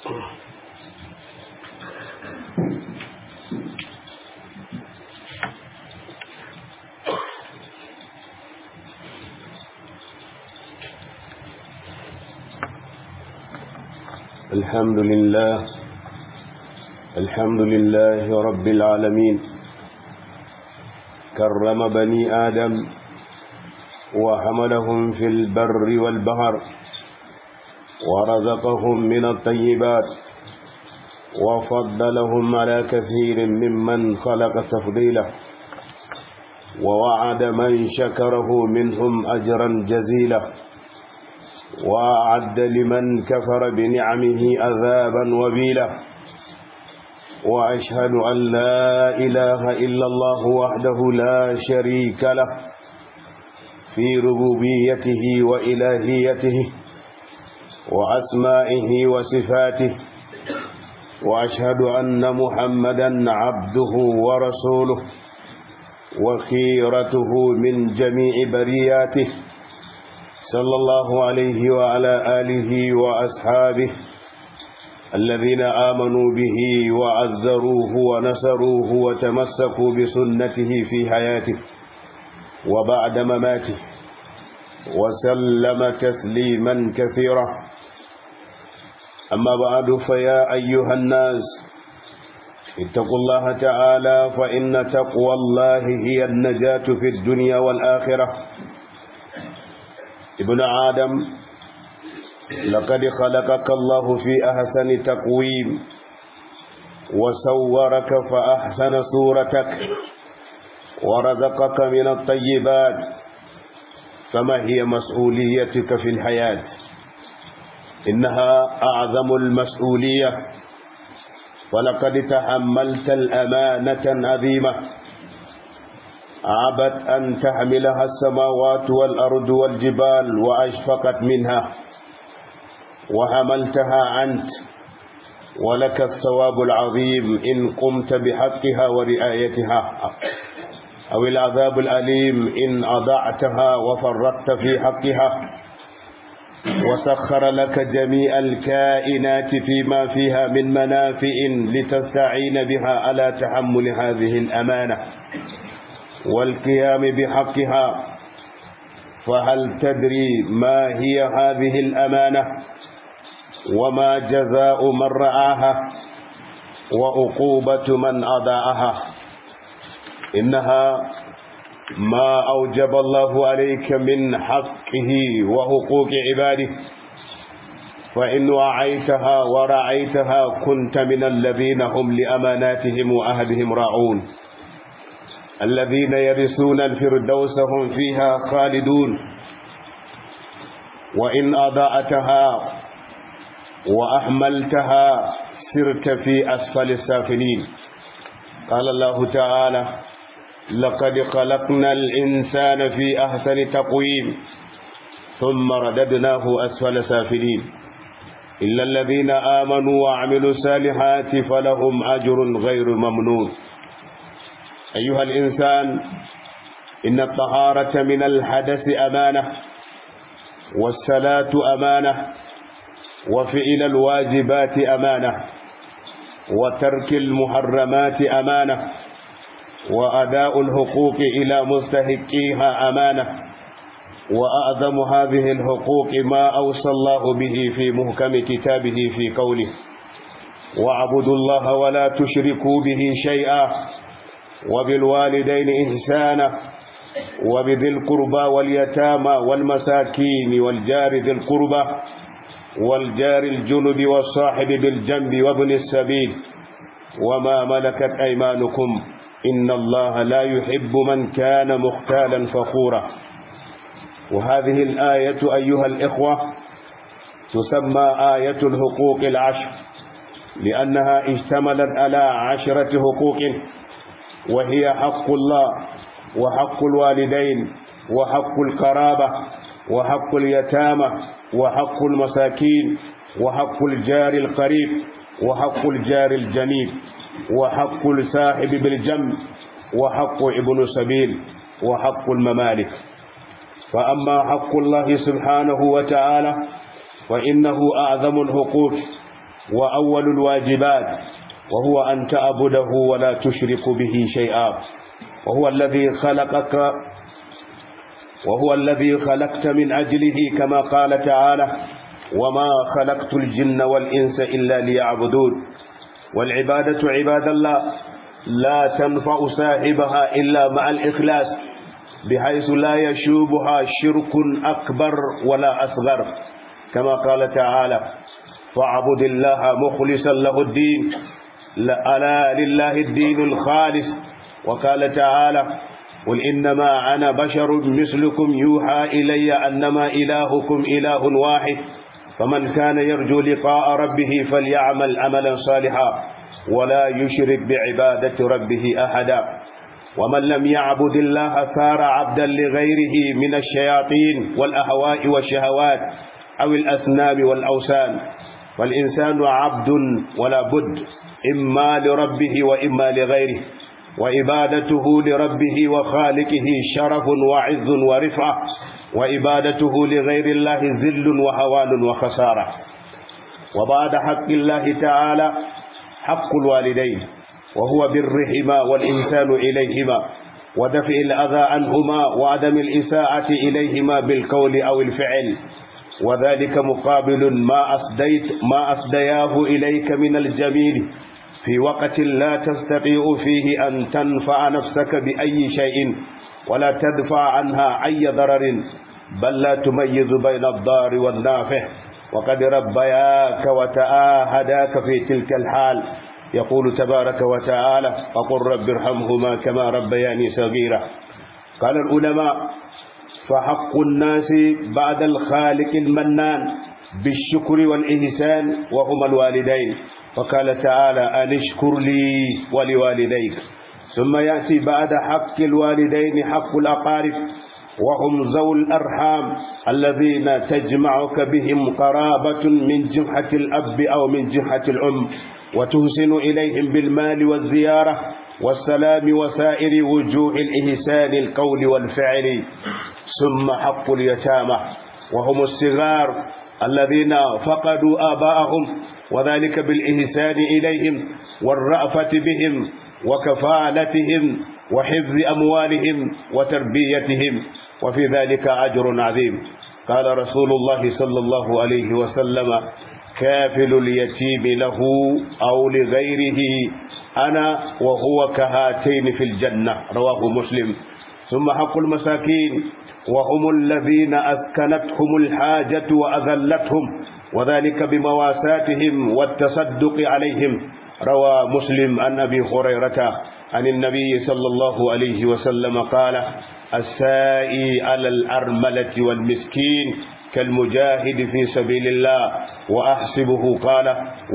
الحمد لله الحمد لله رب العالمين كرم بني آدم وحملهم في البر والبحر ورزقهم من الطيبات وفضلهم على كثير ممن خلق تفضيله ووعد من شكره منهم أجرا جزيلا وأعد لمن كفر بنعمه عذابا وبيلا وأشهد أن لا إله إلا الله وحده لا شريك له في ربوبيته وإلهيته وأسمائه وصفاته وأشهد أن محمدا عبده ورسوله وخيرته من جميع برياته صلى الله عليه وعلى آله وأصحابه الذين آمنوا به وعزروه ونصروه وتمسكوا بسنته في حياته وبعد مماته وسلم تسليما كثيرا أما بعد فيا أيها الناس اتقوا الله تعالى فإن تقوى الله هي النجاة في الدنيا والآخرة ابن آدم لقد خلقك الله في أحسن تقويم وصورك فأحسن صورتك ورزقك من الطيبات فما هي مسؤوليتك في الحياة إنها أعظم المسؤولية ولقد تحملت الأمانة عظيمة عبت أن تحملها السماوات والأرض والجبال وأشفقت منها وحملتها أنت ولك الثواب العظيم إن قمت بحقها ورعايتها أو العذاب الأليم إن أضعتها وفرطت في حقها وسخر لك جميع الكائنات فيما فيها من منافع لتستعين بها على تحمل هذه الأمانة والقيام بحقها فهل تدري ما هي هذه الأمانة وما جزاء من رعاها وعقوبة من أضاعها إنها ما أوجب الله عليك من حقه وحقوق عباده فإن وعيتها ورعيتها كنت من الذين هم لأماناتهم وأهدهم راعون الذين يرثون الفردوس هم فيها خالدون وإن أضاءتها وأحملتها سرت في أسفل السافلين قال الله تعالى لقد خلقنا الإنسان في أحسن تقويم ثم رددناه أسفل سافلين إلا الذين آمنوا وعملوا الصالحات فلهم أجر غير ممنون أيها الإنسان إن الطهارة من الحدث أمانة والصلاة أمانة وفعل الواجبات أمانة وترك المحرمات أمانة وأداء الحقوق إلى مستحقيها أمانة وأعظم هذه الحقوق ما أوصى الله به في محكم كتابه في قوله واعبدوا الله ولا تشركوا به شيئا وبالوالدين إحسانا وبذي القربى واليتامى والمساكين والجار ذي القربى والجار الجنب والصاحب بالجنب وابن السبيل وما ملكت أيمانكم إن الله لا يحب من كان مختالا فخورا وهذه الآية أيها الإخوة تسمى آية الحقوق العشر لأنها اشتملت على عشرة حقوق وهي حق الله وحق الوالدين وحق القرابة وحق اليتامى وحق المساكين وحق الجار القريب وحق الجار الجنيب وحق الساحب بالجنب وحق ابن سبيل وحق الممالك فأما حق الله سبحانه وتعالى فإنه أعظم الحقوق وأول الواجبات وهو أن تعبده ولا تشرك به شيئا وهو الذي خلقك وهو الذي خلقت من أجله كما قال تعالى وما خلقت الجن والإنس إلا ليعبدون والعبادة عباد الله لا تنفع صاحبها إلا مع الإخلاص بحيث لا يشوبها شرك أكبر ولا أصغر كما قال تعالى فاعبد الله مخلصا له الدين ألا لله الدين الخالص وقال تعالى قل إنما أنا بشر مثلكم يوحى إلي أنما إلهكم إله واحد فمن كان يرجو لقاء ربه فليعمل عملا صالحا ولا يشرك بعبادة ربه أحدا ومن لم يعبد الله صار عبدا لغيره من الشياطين والأهواء والشهوات أو الأصنام والأوثان فالإنسان عبد ولا بد إما لربه وإما لغيره وإبادته لربه وخالقه شرف وعز ورفعة وإبادته لغير الله ذل وهوان وخسارة وبعد حق الله تعالى حق الوالدين وهو برهما والإنسان إليهما ودفع الأذى عنهما وعدم الإساءة إليهما بالقول أو الفعل وذلك مقابل ما أسديت ما أسدياه إليك من الجميل في وقت لا تستطيع فيه أن تنفع نفسك بأي شيء ولا تدفع عنها أي ضرر بل لا تميز بين الضار والنافع وقد ربياك وتآهداك في تلك الحال يقول تبارك وتعالى وقل رب ارحمهما كما ربياني صغيرا قال العلماء فحق الناس بعد الخالق المنان بالشكر والإحسان وهما الوالدين وقال تعالى أن اشكر لي ولوالديك ثم يأتي بعد حق الوالدين حق الأقارب وهم ذو الأرحام الذين تجمعك بهم قرابة من جهة الأب أو من جهة الأم وتحسن إليهم بالمال والزيارة والسلام وسائر وجوه الإحسان القول والفعل ثم حق اليتامى وهم الصغار الذين فقدوا آباءهم وذلك بالإحسان إليهم والرأفة بهم وكفالتهم وحفظ أموالهم وتربيتهم وفي ذلك أجر عظيم قال رسول الله صلى الله عليه وسلم كافل اليتيم له أو لغيره أنا وهو كهاتين في الجنة رواه مسلم ثم حق المساكين وهم الذين أسكنتهم الحاجة وأذلتهم وذلك بمواساتهم والتصدق عليهم روى مسلم عن أبي هريرة عن النبي صلى الله عليه وسلم قال السائي على الأرملة والمسكين كالمجاهد في سبيل الله وأحسبه قال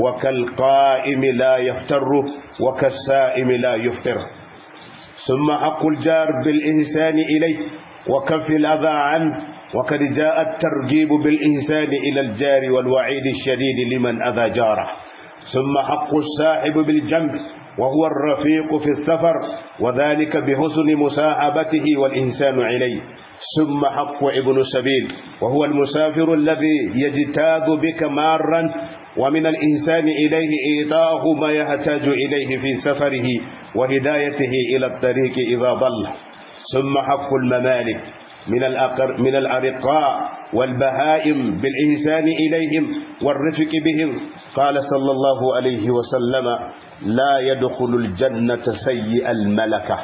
وكالقائم لا يفتر وكالسائم لا يفتر ثم حق الجار بالإحسان إليه وكف الأذى عنه وقد جاء الترجيب بالإحسان إلى الجار والوعيد الشديد لمن أذى جاره ثم حق الساحب بالجنب وهو الرفيق في السفر وذلك بحسن مساحبته والإنسان إليه ثم حق ابن السبيل وهو المسافر الذي يجتاز بك مارا ومن الإنسان إليه إيطاءه ما يحتاج إليه في سفره وهدايته إلى الطريق إذا ضل ثم حق الممالك من الأقر من الأرقاء والبهائم بالإحسان إليهم والرفق بهم قال صلى الله عليه وسلم لا يدخل الجنة سيء الملكة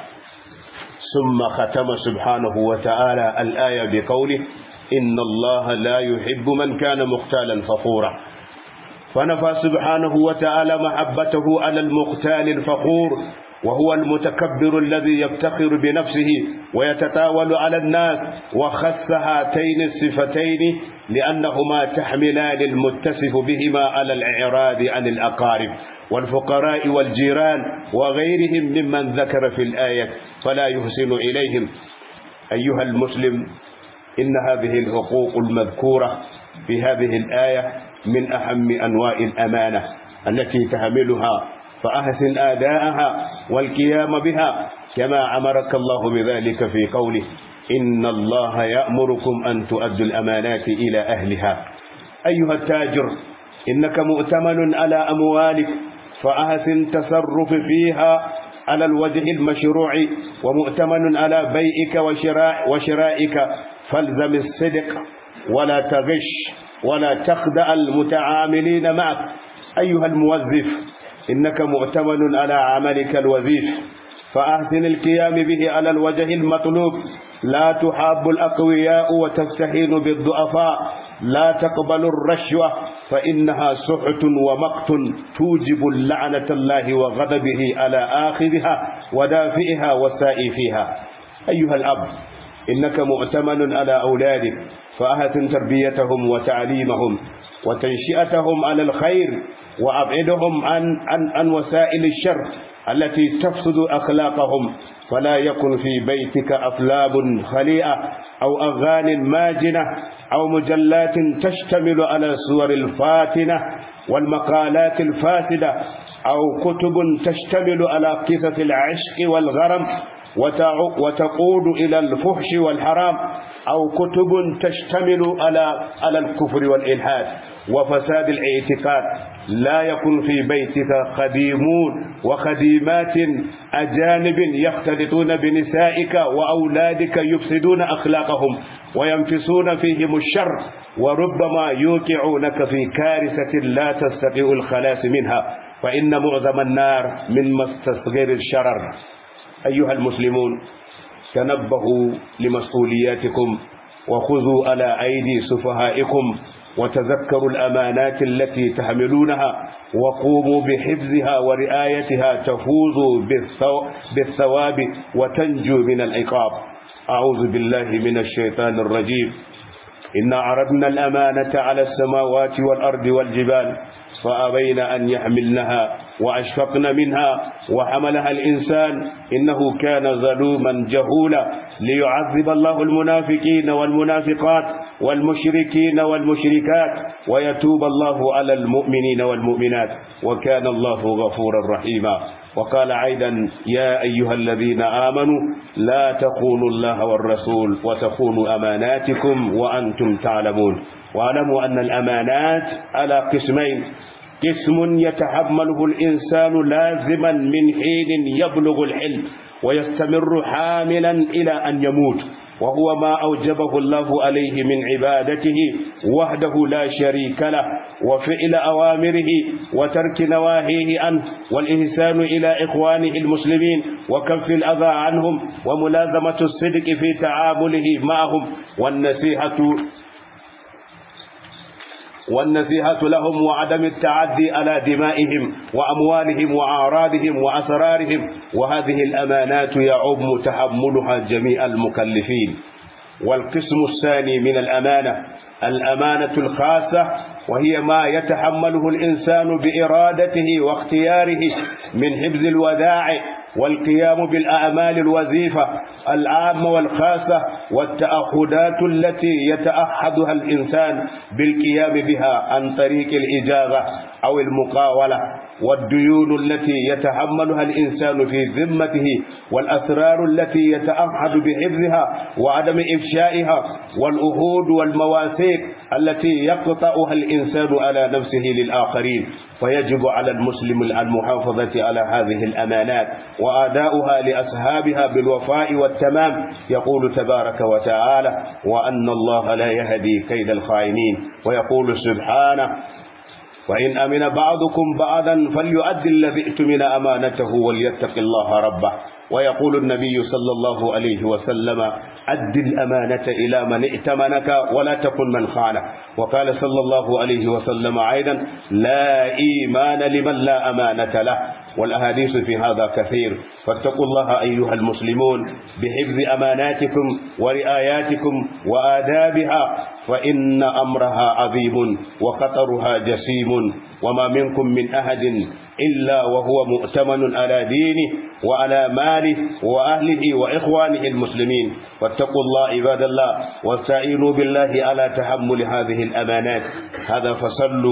ثم ختم سبحانه وتعالى الآية بقوله إن الله لا يحب من كان مختالا فخورا فنفى سبحانه وتعالى محبته على المختال الفخور وهو المتكبر الذي يفتخر بنفسه ويتطاول على الناس وخص هاتين الصفتين لأنهما تحملان المتصف بهما على الإعراض عن الأقارب والفقراء والجيران وغيرهم ممن ذكر في الآية فلا يحسن إليهم أيها المسلم إن هذه الحقوق المذكورة في هذه الآية من أهم أنواع الأمانة التي تحملها فأحسن آداءها والقيام بها كما أمرك الله بذلك في قوله إن الله يأمركم أن تؤدوا الأمانات إلى أهلها أيها التاجر إنك مؤتمن على أموالك فأحسن تصرف فيها على الوجه المشروع ومؤتمن على بيئك وشراء وشرائك فالزم الصدق ولا تغش ولا تخدع المتعاملين معك أيها الموظف إنك مؤتمن على عملك الوظيف فأحسن القيام به على الوجه المطلوب لا تحاب الأقوياء وتستهين بالضعفاء لا تقبل الرشوة فإنها سحت ومقت توجب لعنة الله وغضبه على آخذها ودافئها والسائي فيها أيها الأب إنك مؤتمن على أولادك فأحسن تربيتهم وتعليمهم وتنشئتهم على الخير وأبعدهم عن, عن, عن وسائل الشر التي تفسد أخلاقهم فلا يكن في بيتك أفلام خليئة أو أغان ماجنة أو مجلات تشتمل على الصور الفاتنة والمقالات الفاسدة أو كتب تشتمل على قصص العشق والغرم وتقود إلى الفحش والحرام أو كتب تشتمل على على الكفر والإلحاد وفساد الاعتقاد لا يكن في بيتك خديمون وخديمات أجانب يختلطون بنسائك وأولادك يفسدون أخلاقهم وينفسون فيهم الشر وربما يوقعونك في كارثة لا تستطيع الخلاص منها فإن معظم النار من مستصغر الشرر أيها المسلمون تنبهوا لمسؤولياتكم وخذوا على أيدي سفهائكم وتذكروا الأمانات التي تحملونها وقوموا بحفظها ورعايتها تفوزوا بالثواب وتنجوا من العقاب أعوذ بالله من الشيطان الرجيم إنا عرضنا الأمانة على السماوات والأرض والجبال فأبين أن يحملنها وأشفقن منها وحملها الإنسان إنه كان ظلوما جهولا ليعذب الله المنافقين والمنافقات والمشركين والمشركات ويتوب الله على المؤمنين والمؤمنات وكان الله غفورا رحيما وقال أيضا يا أيها الذين آمنوا لا تخونوا الله والرسول وتخونوا أماناتكم وأنتم تعلمون واعلموا أن الأمانات على قسمين قسم يتحمله الإنسان لازما من حين يبلغ الحلم ويستمر حاملا إلى أن يموت وهو ما أوجبه الله عليه من عبادته وحده لا شريك له وفعل أوامره وترك نواهيه عنه والإحسان إلى إخوانه المسلمين وكف الأذى عنهم وملازمة الصدق في تعامله معهم والنصيحة والنصيحة لهم وعدم التعدي على دمائهم وأموالهم وأعراضهم وأسرارهم وهذه الأمانات يعم تحملها جميع المكلفين والقسم الثاني من الأمانة الأمانة الخاصة وهي ما يتحمله الإنسان بإرادته واختياره من حفظ الودائع والقيام بالأعمال الوظيفة العامة والخاصة والتأخذات التي يتأحدها الإنسان بالقيام بها عن طريق الإجابة أو المقاولة والديون التي يتحملها الإنسان في ذمته والأسرار التي يتأحد بحفظها وعدم إفشائها والأهود والمواثيق التي يقطعها الإنسان على نفسه للآخرين فيجب على المسلم المحافظة على هذه الأمانات وآداؤها لأصحابها بالوفاء والتمام يقول تبارك وتعالى وأن الله لا يهدي كيد الخائنين ويقول سبحانه وإن أمن بعضكم بعضا فليؤدي الذي ائتمن أمانته وليتق الله ربه ويقول النبي صلى الله عليه وسلم أد الأمانة إلى من ائتمنك ولا تكن من خانه وقال صلى الله عليه وسلم أيضا لا إيمان لمن لا أمانة له والأحاديث في هذا كثير فاتقوا الله أيها المسلمون بحفظ أماناتكم ورعاياتكم وآدابها فإن أمرها عظيم وخطرها جسيم وما منكم من أحد إلا وهو مؤتمن على دينه وعلى ماله وأهله وإخوانه المسلمين فاتقوا الله عباد الله واستعينوا بالله على تحمل هذه الأمانات هذا فصلوا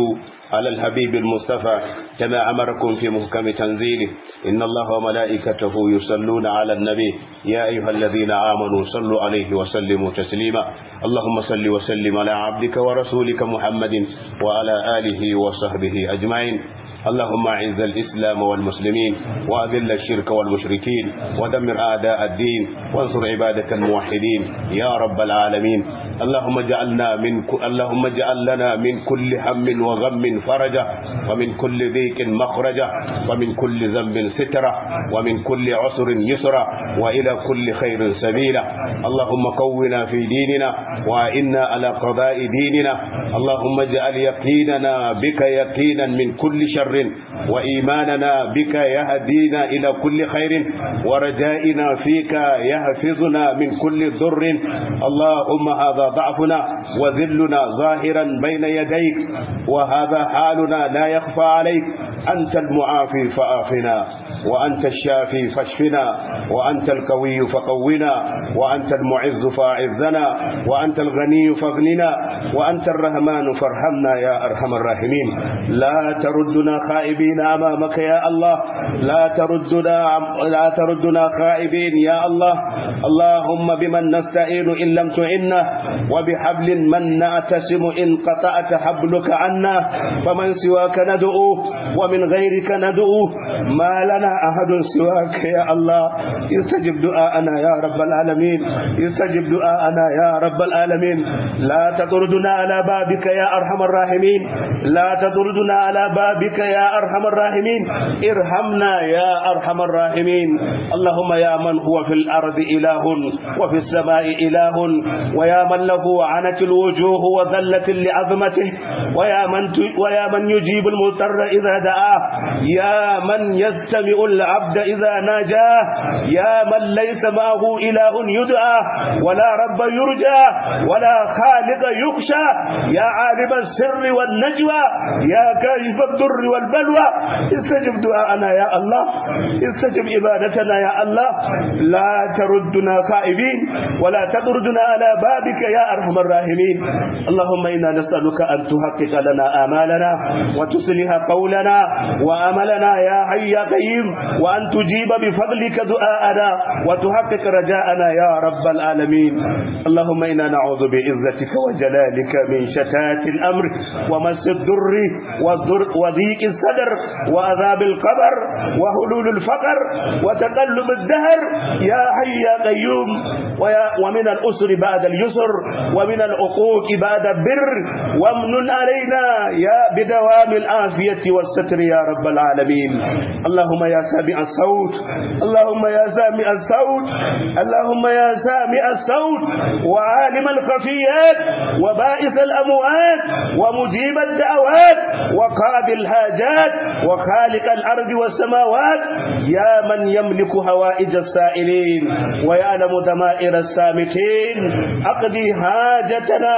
على الحبيب المصطفى كما أمركم في محكم تنزيله إن الله وملائكته يصلون على النبي يا أيها الذين آمنوا صلوا عليه وسلموا تسليما اللهم صل وسلم على عبدك ورسولك محمد وعلى آله وصحبه أجمعين اللهم اعز الإسلام والمسلمين وأذل الشرك والمشركين ودمر أعداء الدين وانصر عبادك الموحدين يا رب العالمين اللهم اجعلنا من ك... اللهم اجعل لنا من كل هم وغم فرجا ومن كل ضيق مخرجا ومن كل ذنب سترا ومن كل عسر يسرا وإلى كل خير سبيلا اللهم قونا في ديننا وإنا على قضاء ديننا اللهم اجعل يقيننا بك يقينا من كل شر وإيماننا بك يهدينا إلى كل خير ورجائنا فيك يحفظنا من كل ضر اللهم هذا ضعفنا وذلنا ظاهرا بين يديك وهذا حالنا لا يخفى عليك أنت المعافي فآفنا وأنت الشافي فاشفنا وأنت القوي فقونا وأنت المعز فأعزنا وأنت الغني فاغننا وأنت الرحمن فارحمنا يا أرحم الراحمين لا تردنا خائبين أمامك يا الله لا تردنا لا تردنا خائبين يا الله اللهم بمن نستعين إن لم تعنا وبحبل من نعتصم إن قطعت حبلك عنا فمن سواك ندعو ومن غيرك ندعو ما لنا أحد سواك يا الله يستجب دعاءنا يا رب العالمين يستجب دعاءنا يا رب العالمين لا تطردنا على بابك يا أرحم الراحمين لا تطردنا على بابك يا أرحم الراحمين ارحمنا يا أرحم الراحمين اللهم يا من هو في الأرض إله وفي السماء إله ويا من له عنت الوجوه وذلت لعظمته ويا من ويا من يجيب المضطر إذا دعاه يا من يستمع العبد إذا ناجاه يا من ليس معه إله يدعى ولا رب يرجى ولا خالق يخشى يا عالم السر والنجوى يا كاشف الضر والبلوى استجب دعاءنا يا الله استجب عبادتنا يا الله لا تردنا خائبين ولا تطردنا على بابك يا أرحم الراحمين اللهم إنا نسألك أن تحقق لنا آمالنا وتصلح قولنا وأملنا يا حي يا قيوم وأن تجيب بفضلك دعاءنا وتحقق رجاءنا يا رب العالمين اللهم إنا نعوذ بعزتك وجلالك من شتات الأمر ومس الضر والضر وضيق الصدر وعذاب القبر وهلول الفقر وتقلب الدهر يا حي يا قيوم ويا ومن الأسر بعد اليسر ومن العقوق بعد البر وامن علينا يا بدوام العافية والستر يا رب العالمين اللهم يا سامع الصوت اللهم يا سامع الصوت اللهم يا سامع الصوت وعالم الخفيات وبائس الأموات ومجيب الدعوات وقاضي الحاجات وخالق الأرض والسماوات يا من يملك هوائج السائلين ويعلم ضمائر السامتين أقضي حاجتنا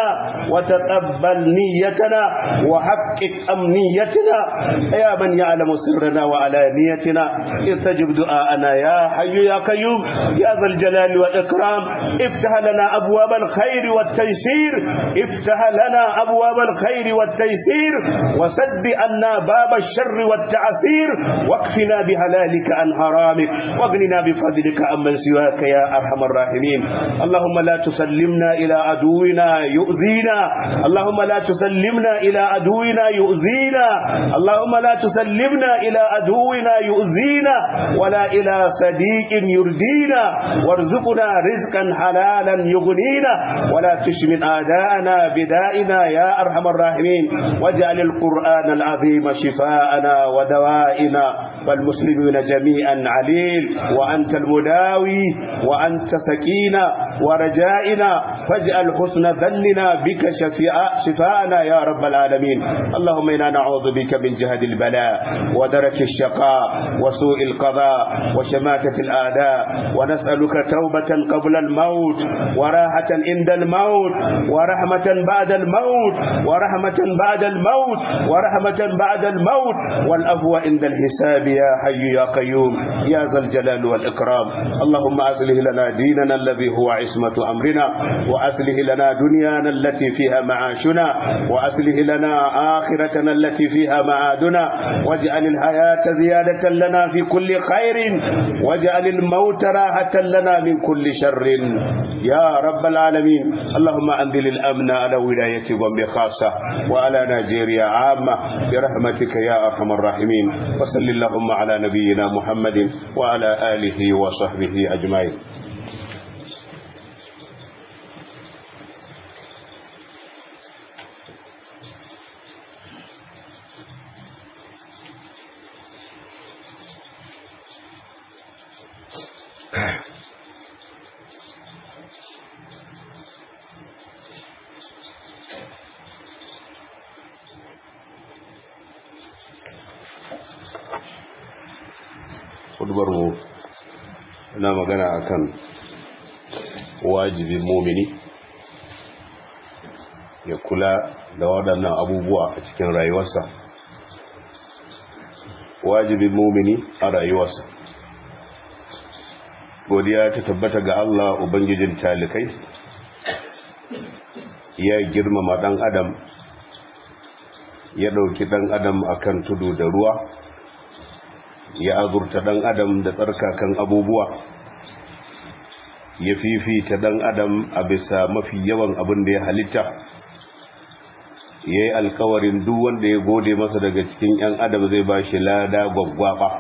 وتقبل نيتنا وحقق أمنيتنا يا من يعلم سرنا وعلانيتنا استجب دعاءنا يا حي يا قيوم يا ذا الجلال والإكرام افتح لنا أبواب الخير والتيسير افتح لنا أبواب الخير والتيسير وسد عنا باب الشر والتعسير واكفنا بحلالك عن حرامك واغننا بفضلك عمن سواك يا أرحم الراحمين اللهم لا تسلمنا إلى عدونا يؤذينا اللهم لا تسلمنا إلى عدونا يؤذينا اللهم لا تسلمنا إلى عدونا يؤذينا ولا إلى صديق يردينا وارزقنا رزقا حلالا يغنينا ولا تشمل أعداءنا بدائنا يا أرحم الراحمين واجعل القرآن العظيم شفاءنا ودوائنا والمسلمين جميعا عليل وأنت المداوي وأنت سكينة ورجائنا فاجعل حسن ظننا بك شفاء شفاءنا يا رب العالمين اللهم إنا نعوذ بك من جهد البلاء البلاء ودرك الشقاء وسوء القضاء وشماتة الآداء ونسألك توبة قبل الموت وراحة عند الموت ورحمة بعد الموت ورحمة بعد الموت ورحمة بعد الموت والأفو عند الحساب يا حي يا قيوم يا ذا الجلال والإكرام اللهم أصلح لنا ديننا الذي هو عصمة أمرنا وأصلح لنا دنيانا التي فيها معاشنا وأصلح لنا آخرتنا التي فيها معادنا واجعل الحياة زيادة لنا في كل خير واجعل الموت راحة لنا من كل شر يا رب العالمين اللهم أنزل الأمن على ولاية بومبي خاصة وعلى نيجيريا عامة برحمتك يا أرحم الراحمين وصل اللهم على نبينا محمد وعلى آله وصحبه أجمعين mu na magana akan wajibin mumini ya kula da waɗannan abubuwa a cikin rayuwarsa wajibin mumini a rayuwarsa godiya ta tabbata ga Allah ubangijin talikai ya girmama ɗan adam ya ɗauki ɗan adam akan tudu da ruwa ya azurta ɗan adam da tsarkakan abubuwa ya fifita ɗan adam a bisa mafi yawan abin da ya halitta ya yi alkawarin duk wanda ya gode masa daga cikin 'yan adam zai ba shi lada gwaggwaba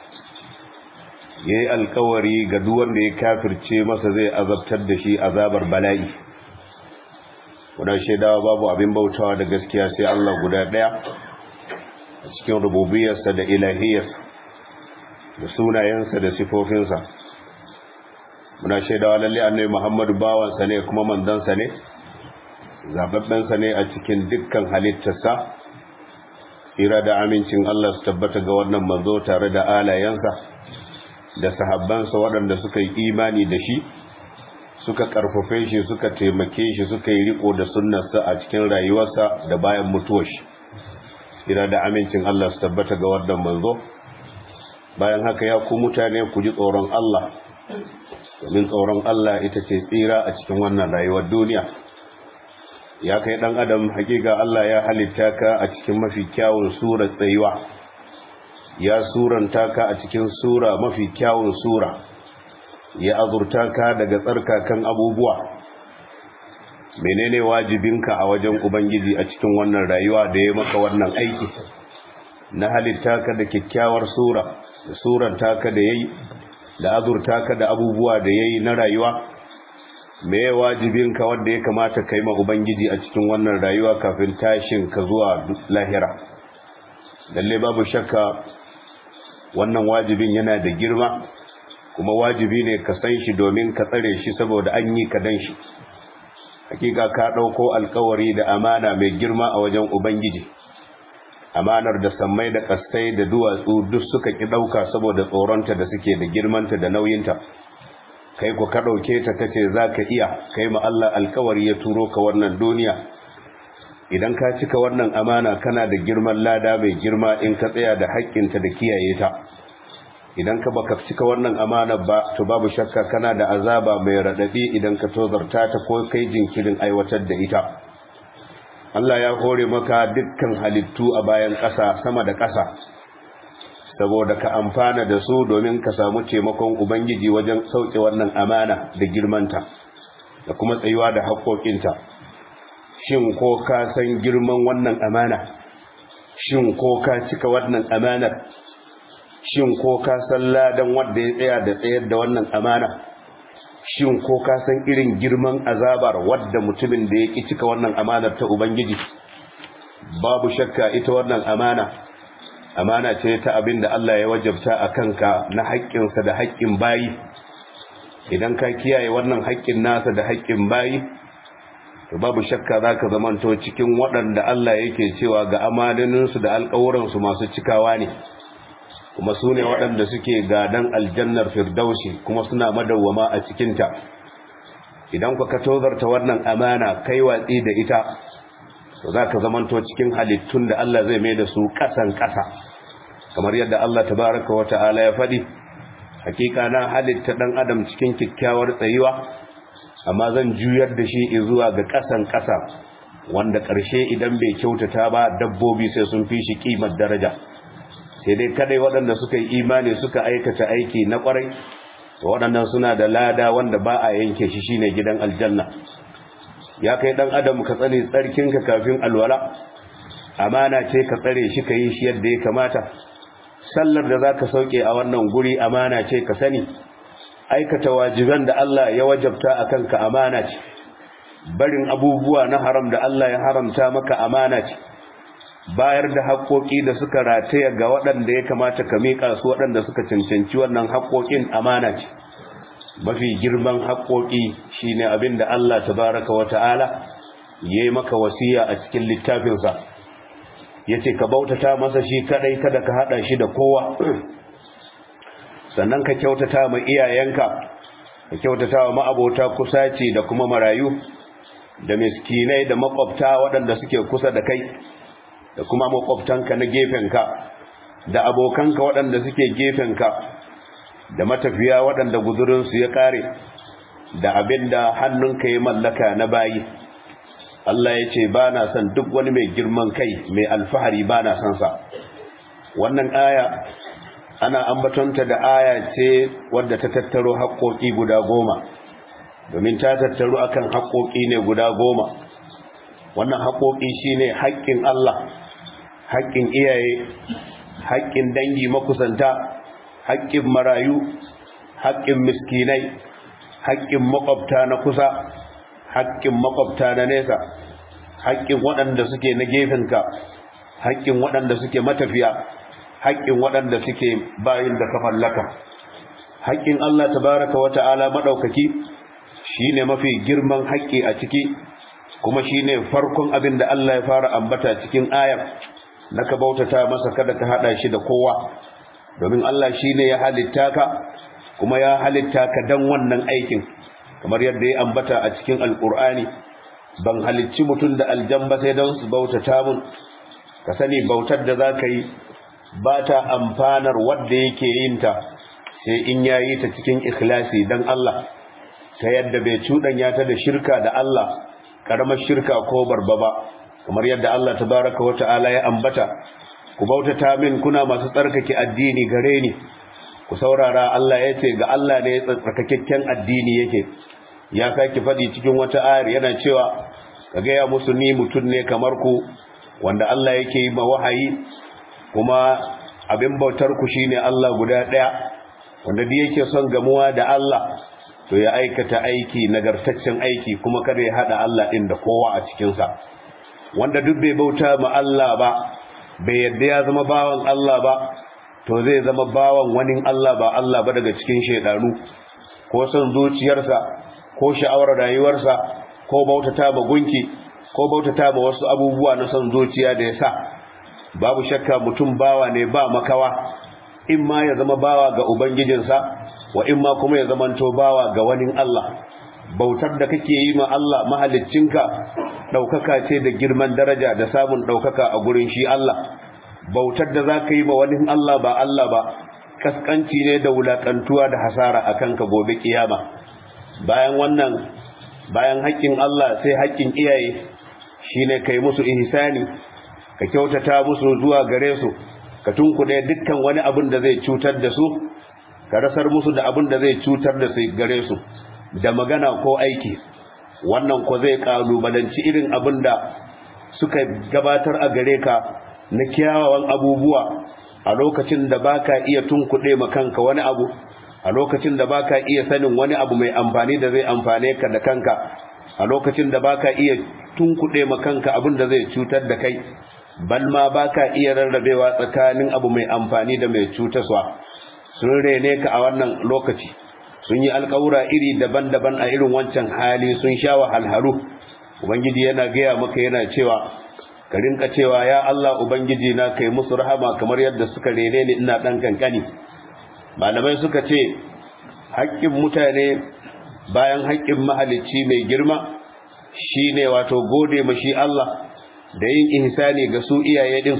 ya yi alkawari ga duk wanda ya kafirce masa zai azabtar da shi azabar bala'i wadda shaidawa babu abin bautawa da gaskiya sai Allah guda ɗaya a cikin rububiyarsa da ilahiyarsa da sunayensa da sifofinsa muna shaidawa lalle annabi Muhammadu bawansa ne kuma mandansa ne zababbensa ne a cikin dukkan halittarsa ira da amincin Allah su tabbata ga wannan manzo tare da alayensa da sahabbansa waɗanda suka yi imani da shi suka karfafe shi suka taimake shi suka yi riko da sunnarsa a cikin rayuwarsa da bayan mutuwar shi ira da amincin Allah su tabbata ga wannan manzo bayan haka ya ku mutane ku ji tsoron Allah domin tsoron Allah ita ce tsira a cikin wannan rayuwar duniya ya kai dan adam hakika Allah ya halitta ka a cikin mafi kyawun sura tsayuwa ya suranta ka a cikin sura mafi kyawun sura ya azurta ka daga tsarkakan abubuwa menene wajibinka a wajen ubangiji a cikin wannan rayuwa da ya maka wannan aiki na halitta ka da kyakkyawar sura da suran taka da yayi da azurta ka da abubuwa da yayi na rayuwa me wajibin ka wanda ya kamata kai ma ubangiji a cikin wannan rayuwa kafin tashin ka zuwa lahira lalle babu shakka wannan wajibin yana da girma kuma wajibi ne ka san shi domin ka tsare shi saboda an yi ka dan shi hakika ka dauko alkawari da amana mai girma a wajen ubangiji amanar da sammai da kastai da duwatsu duk suka ki dauka saboda tsoronta da suke da girmanta da nauyinta kai ku ka dauke ta kace zaka iya kai ma Allah alkawari ya turo ka wannan duniya idan ka cika wannan amana kana da girman lada mai girma in ka tsaya da haƙƙinta da kiyaye ta idan ka baka cika wannan amana ba to babu shakka kana da azaba mai radadi idan ka tozarta ta ko kai jinkirin aiwatar da ita Allah ya hore maka dukkan halittu a bayan ƙasa sama da ƙasa saboda ka amfana da su domin ka samu taimakon ubangiji wajen sauke wannan amana da girmanta da kuma tsayuwa da haƙoƙinta shin ko ka san girman wannan amana shin ko ka cika wannan amanar shin ko ka san ladan wanda ya tsaya da tsayar da wannan amana shin ko ka san irin girman azabar wadda mutumin da ya ki cika wannan amanar ta ubangiji babu shakka ita wannan amana amana ce ta abin da Allah ya wajabta a kanka na haƙƙinsa da haƙƙin bayi idan ka kiyaye wannan haƙƙin nasa da haƙƙin bayi to babu shakka za ka zamanto cikin waɗanda Allah yake cewa ga amaninsu da alƙawuransu masu cikawa ne kuma su ne waɗanda suke gadan aljannar firdausi kuma suna madawwama a cikinta idan ka tozarta wannan amana kai watsi da ita to za ka zamanto cikin halittun da Allah zai mai da su ƙasan ƙasa kamar yadda Allah tabaraka wa ta'ala ya faɗi hakika na halitta ɗan adam cikin kyakkyawar tsayuwa amma zan juyar da shi zuwa ga ƙasan ƙasa wanda ƙarshe idan bai kyautata ba dabbobi sai sun fi shi ƙimar daraja sai dai kadai waɗanda suka yi imani suka aikata aiki na ƙwarai waɗannan suna da lada wanda ba a yanke shi shine gidan aljanna ya kai ɗan adam ka tsare tsarkinka kafin alwala amana ce ka tsare shi ka yi shi yadda ya kamata sallar da za ka sauke a wannan guri amana ce ka sani aikata wajiban da Allah ya wajabta a kanka amana ce barin abubuwa na haram da Allah ya haramta maka amana ce bayar da haƙoƙi da suka rataya ga waɗanda ya kamata ka miƙa su waɗanda suka cancanci wannan haƙoƙin amana ce mafi girman haƙoƙi shine abin da Allah tabaraka wa ta'ala ya yi maka wasiya a cikin littafinsa ya ce ka bautata masa shi kaɗai kada ka haɗa shi da kowa sannan ka kyautata ma iyayenka ka kyautata wa ma'abota kusaci da kuma marayu da miskinai da makwabta waɗanda suke kusa da kai da kuma makwabtanka na gefenka da abokanka waɗanda suke gefenka da matafiya waɗanda guzurinsu ya ƙare da abin da hannunka ya mallaka na bayi Allah ya ce ba na son duk wani mai girman kai mai alfahari ba na son sa wannan aya ana ambatonta da aya ce wadda ta tattaro haƙoƙi guda goma domin ta tattaro akan haƙoƙi ne guda goma wannan haƙoƙi shine haƙƙin Allah haƙƙin iyaye haƙƙin dangi makusanta haƙƙin marayu haƙƙin miskinai haƙƙin makwabta na kusa haƙƙin makwabta na nesa haƙƙin waɗanda suke na gefenka haƙƙin waɗanda suke matafiya haƙƙin waɗanda suke bayin da ka mallaka haƙƙin Allah tabaraka wa ta'ala madaukaki shine mafi girman haƙƙi a ciki kuma shine farkon abin da Allah ya fara ambata cikin ayar naka bautata masa kada ka hada shi da kowa domin Allah shine ya halitta ka kuma ya halitta ka dan wannan aikin kamar yadda ya ambata a cikin alkur'ani ban halicci mutum da aljamba sai don su bautata mun ka sani bautar da za ka yi ba ta amfanar wadda yake yin ta sai in ya yi ta cikin ikhlasi don Allah ta yadda bai cuɗanya ta da shirka da Allah ƙaramar shirka ko barba ba kamar yadda Allah tabaraka wa ta'ala ya ambata ku bautata min kuna masu tsarkake addini gare ni ku saurara Allah ya ce ga Allah ne tsarkakakken addini yake ya sake faɗi cikin wata ayar yana cewa ka gaya musu ni mutum ne kamar ku wanda Allah yake yi ma wahayi kuma abin bautar ku shine Allah guda ɗaya wanda duk yake son gamuwa da Allah to ya aikata aiki nagartaccen aiki kuma kada ya hada Allah din da kowa a cikin sa wanda duk bai bauta ma Allah ba bai yadda ya zama bawan Allah ba to zai zama bawan wani Allah ba Allah ba daga cikin shedanu ko son zuciyarsa ko sha'awar rayuwarsa ko bautata ma gunki ko bautata ma wasu abubuwa na son zuciya da ya sa babu shakka mutum bawa ne ba makawa in ma ya zama bawa ga ubangijinsa wa in ma kuma ya zamanto bawa ga wani Allah bautar da kake yi ma Allah mahaliccinka ɗaukaka ce da girman daraja da samun ɗaukaka a gurin shi Allah bautar da za ka yi ma wani Allah ba Allah ba kaskanci ne da wulaƙantuwa da hasara a kanka gobe kiyama bayan wannan bayan haƙƙin Allah sai haƙƙin iyaye shine kai musu ihsani ka kyautata musu zuwa gare su ka tunkuɗe dukkan wani abin da zai cutar da su ka rasar musu da abin da zai cutar da su gare su da magana ko aiki wannan ko zai kalubalanci irin abin da suka gabatar a gare ka na kyawawan abubuwa a lokacin da baka iya tunkuɗe ma kanka wani abu a lokacin da baka iya sanin wani abu mai amfani da zai amfane ka da kanka a lokacin da baka iya tunkuɗe ma kanka abin da zai cutar da kai bal ma baka iya rarrabewa tsakanin abu mai amfani da mai cutaswa sun rene ka a wannan lokaci sun yi alƙawura iri daban-daban a irin wancan hali sun sha wahalhalu ubangiji yana gaya maka yana cewa ka rinka cewa ya Allah ubangiji na kai musu rahama kamar yadda suka rene ni ina dan kankani malamai suka ce haƙƙin mutane bayan haƙƙin mahalicci mai girma shine wato gode ma shi Allah da yin ihsani ga su iyaye din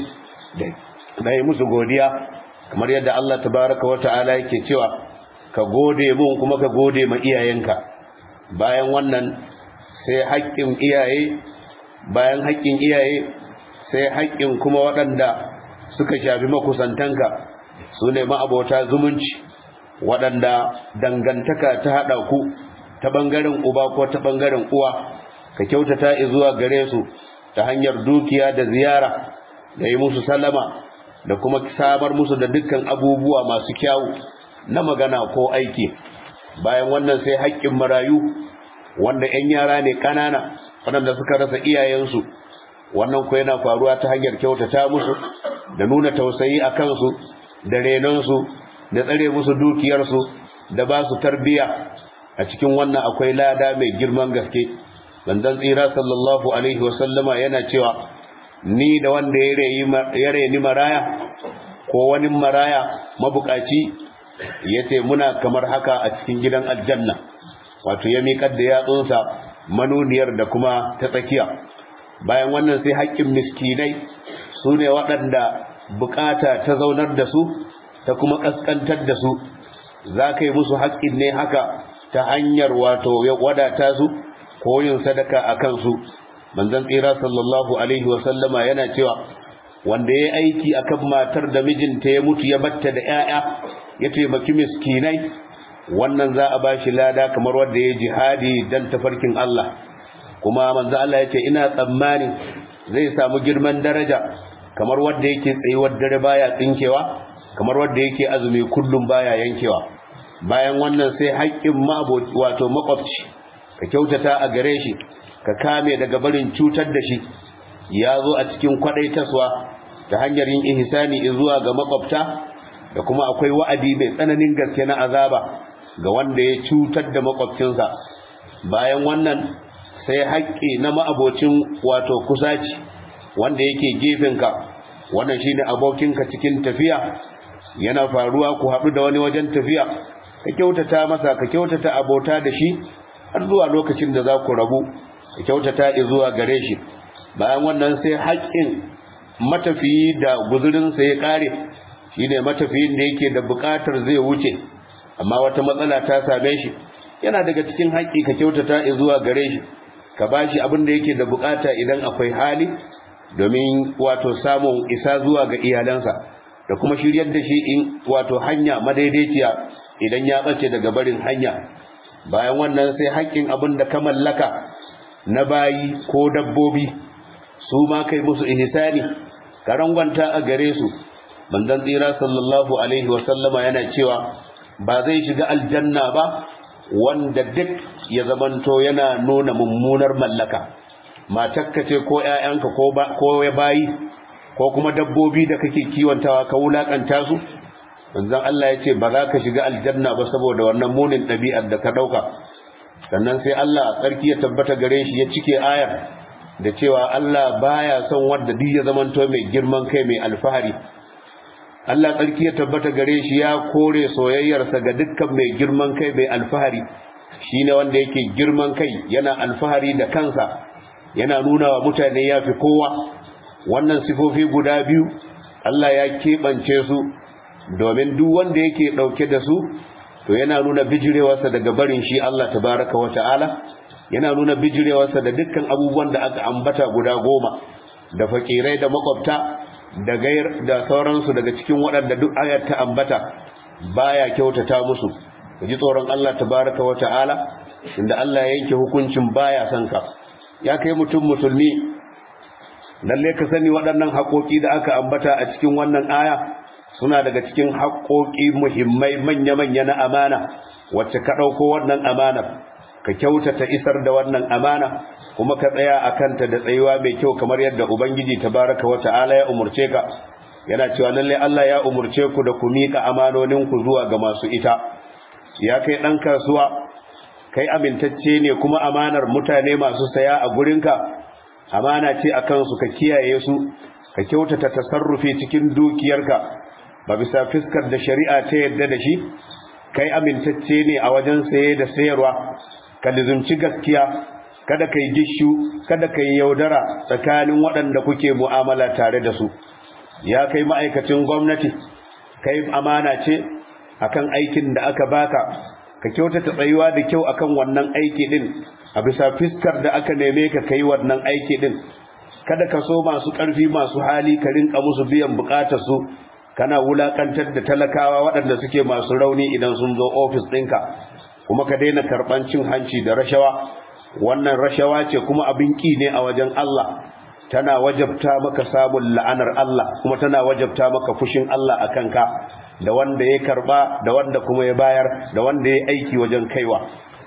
da yi musu godiya kamar yadda Allah tabaraka wa ta'ala yake cewa ka gode mun kuma ka gode ma iyayenka bayan wannan sai haƙƙin iyaye bayan haƙƙin iyaye sai haƙƙin kuma waɗanda suka shafi makusantanka su ne ma'abota zumunci waɗanda dangantaka ta haɗa ku ta ɓangaren uba ko ta ɓangaren uwa ka kyautata zuwa gare su ta hanyar dukiya da ziyara da yi musu salama da kuma samar musu da dukkan abubuwa masu kyawu na magana ko aiki bayan wannan sai haƙƙin marayu wanda 'yan yara ne ƙanana waɗanda suka rasa iyayensu wannan ko yana faruwa ta hanyar kyautata musu da nuna tausayi a kansu da renonsu da tsare musu dukiyarsu da ba su tarbiya a cikin wannan akwai lada mai girman gaske banzan tsira sallallahu alaihi wasallama yana cewa ni da wanda ya reni maraya ko wani maraya mabukaci ya ce muna kamar haka a cikin gidan aljanna wato ya miƙar da yatsunsa manuniyar da kuma ta tsakiya bayan wannan sai haƙƙin miskinai su ne waɗanda bukata ta zaunar da su ta kuma ƙasƙantar da su za ka yi musu haƙƙin ne haka ta hanyar wato ya wadata su ko yin sadaka a kansu manzon tsira sallallahu alaihi wasallama yana cewa wanda ya aiki akan matar da mijinta ya mutu ya batta da 'ya'ya ya taimaki miskinai wannan za a bashi lada kamar wanda ya jihadi dan tafarkin Allah kuma manzo Allah ya ce ina tsammani zai samu girman daraja kamar wanda yake tsayuwar dare baya tsinkewa kamar wanda yake azumi kullum baya yankewa bayan wannan sai haƙƙin maboci wato makwabci ka kyautata a gare shi ka kame daga barin cutar da shi ya zo a cikin kwadaitaswa ta hanyar yin ihsani zuwa ga makwabta da kuma akwai wa'adi mai tsananin gaske na azaba ga wanda ya cutar da makwabcinsa bayan wannan sai haƙƙi na ma'abocin wato kusaci wanda yake gefenka wannan shine abokinka cikin tafiya yana faruwa ku haɗu da wani wajen tafiya ka kyautata masa ka kyautata abota da shi har zuwa lokacin da za ku rabu ka kyautata zuwa gare shi bayan wannan sai haƙƙin matafiyi da guzurinsa ya ƙare shine matafiyin da yake da buƙatar zai wuce amma wata matsala ta same shi yana daga cikin haƙƙi ka kyautata zuwa gare shi ka bashi abin da yake da buƙata idan akwai hali domin wato samun isa zuwa ga iyalansa da kuma shiryar da shi in wato hanya madaidaiciya idan ya ɓace daga barin hanya bayan wannan sai haƙƙin abin da ka mallaka na bayi ko dabbobi su ma kai musu ihsani ka rangwanta a gare su manzon tsira sallallahu alaihi wa sallama yana cewa ba zai shiga aljanna ba wanda duk ya zamanto yana nuna mummunar mallaka matakka ce ko ƴaƴanka ko ba ko bayi ko kuma dabbobi da kake kiwantawa ka wulakanta su manzon Allah ya ce ba za ka shiga aljanna ba saboda wannan munin ɗabi'ar da ka ɗauka sannan sai Allah tsarki ya tabbata gare shi ya cike ayar da cewa Allah baya son wanda duk ya zamanto mai girman kai mai alfahari Allah tsarki ya tabbata gare shi ya kore soyayyarsa ga dukkan mai girman kai mai alfahari shine wanda yake girman kai yana alfahari da kansa yana nuna wa mutane ya fi kowa wannan sifofi guda biyu Allah ya keɓance su domin duk wanda yake ɗauke da su to yana nuna bijirewarsa daga barin shi Allah tabaraka wa ta'ala yana nuna bijirewarsa da dukkan abubuwan da aka ambata guda goma da fakirai da makwabta da gair da sauransu daga cikin waɗanda duk ayar ta ambata baya kyautata musu ji tsoron Allah tabaraka wa ta'ala inda Allah ya yanke hukuncin baya son ka ya kai mutum musulmi lalle ka sani waɗannan haƙoƙi da aka ambata a cikin wannan aya suna daga cikin haƙoƙi muhimmai manya-manya na amana wacce ka ɗauko wannan amanar ka kyautata isar da wannan amana kuma ka tsaya a kanta da tsayuwa mai kyau kamar yadda ubangiji tabaraka wa ta'ala ya umurce ka yana cewa lalle Allah ya umurce ku da ku miƙa amanoninku zuwa ga masu ita ya kai ɗan kasuwa kai amintacce ne kuma amanar mutane masu saya a gurinka amana ce a kansu ka kiyaye su ka kyautata tasarrufi cikin dukiyarka ba bisa fiskar da shari'a ta yadda da shi kai amintacce ne a wajen saye da sayarwa ka lizumci gaskiya kada kai gishu kada kai yaudara tsakanin waɗanda kuke mu'amala tare da su ya kai ma'aikacin gwamnati kai amana ce akan aikin da aka baka ka kyautata tsayuwa da kyau akan wannan aiki din a bisa fiskar da aka neme ka kai wannan aiki din kada ka so masu ƙarfi masu hali ka rinka musu biyan bukatar su kana wulakantar da talakawa waɗanda suke masu rauni idan sun zo ofis ɗinka kuma ka daina karɓan cin hanci da rashawa wannan rashawa ce kuma abin ƙi ne a wajen Allah tana wajabta maka samun la'anar Allah kuma tana wajabta maka fushin Allah a kanka da wanda ya karba da wanda kuma ya bayar da wanda ya aiki wajen kaiwa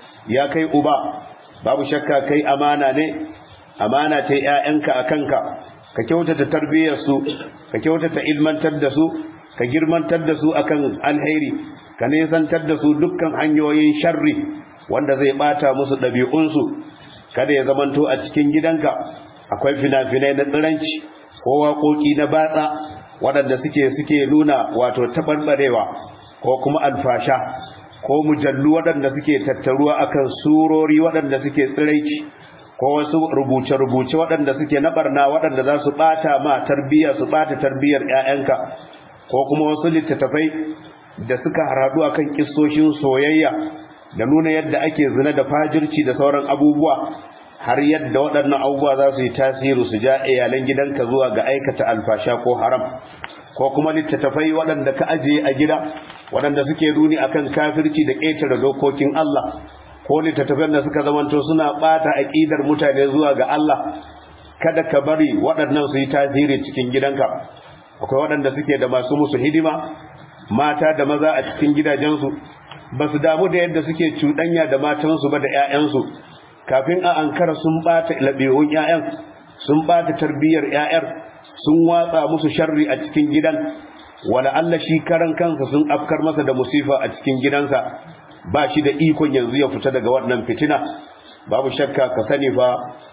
ya kai uba babu shakka kai amana ne amana ta ƴaƴanka a kanka ka kyautata tarbiyyarsu ka kyautata ilmantar da su ka girmantar da su akan alheri ka nesantar da su dukkan hanyoyin sharri wanda zai bata musu ɗabi'unsu kada ya zamanto a cikin gidanka akwai fina-finai na tsiranci ko waƙoƙi na batsa waɗanda suke suke nuna wato taɓarɓarewa ko kuma alfasha ko mujallu waɗanda suke tattaruwa akan surori waɗanda suke tsiraici ko wasu rubuce-rubuce waɗanda suke na ɓarna waɗanda za su ɓata ma tarbiyya su ɓata tarbiyyar 'ya'yanka ko kuma wasu littattafai da suka haradu akan kissoshin soyayya da nuna yadda ake zina da fajirci da sauran abubuwa har yadda waɗannan abubuwa za su yi tasiri su ja iyalan gidanka zuwa ga aikata alfasha ko haram ko kuma littattafai waɗanda ka ajiye a gida waɗanda suke nuni akan kafirci da ƙetare dokokin Allah ko littattafan da suka zamanto suna ɓata aƙidar mutane zuwa ga Allah kada ka bari waɗannan su yi tasiri cikin gidanka akwai waɗanda suke da masu musu hidima mata da maza a cikin gidajensu ba su damu da yadda suke cuɗanya da matansu ba da 'ya'yansu kafin a ankara sun ɓata laɓewun 'ya'yan sun ɓata tarbiyyar 'ya'yar sun watsa musu sharri a cikin gidan wala Allah shi karan kansa sun afkar masa da musifa a cikin gidansa ba shi da ikon yanzu ya fita daga wannan fitina babu shakka ka sani fa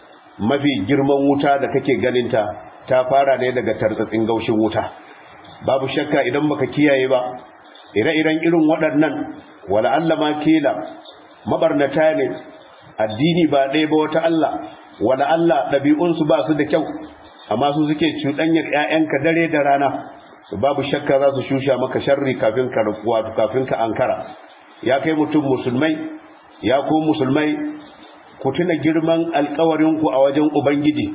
mafi girman wuta da kake ganinta ta fara ne daga tartsatsin gaushin wuta babu shakka idan baka kiyaye ba ire-iren irin waɗannan wala Allah ma kila mabarnata ne addini ba ɗaya ba wata Allah wala Allah ɗabi'unsu ba su da kyau amma su suke cuɗanyar 'ya'yanka dare da rana babu shakka za su shusha maka sharri kafin ka wato kafin ka ankara ya kai mutum musulmai ya ku musulmai ku tuna girman alkawarinku a wajen ubangiji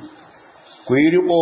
ku yi riko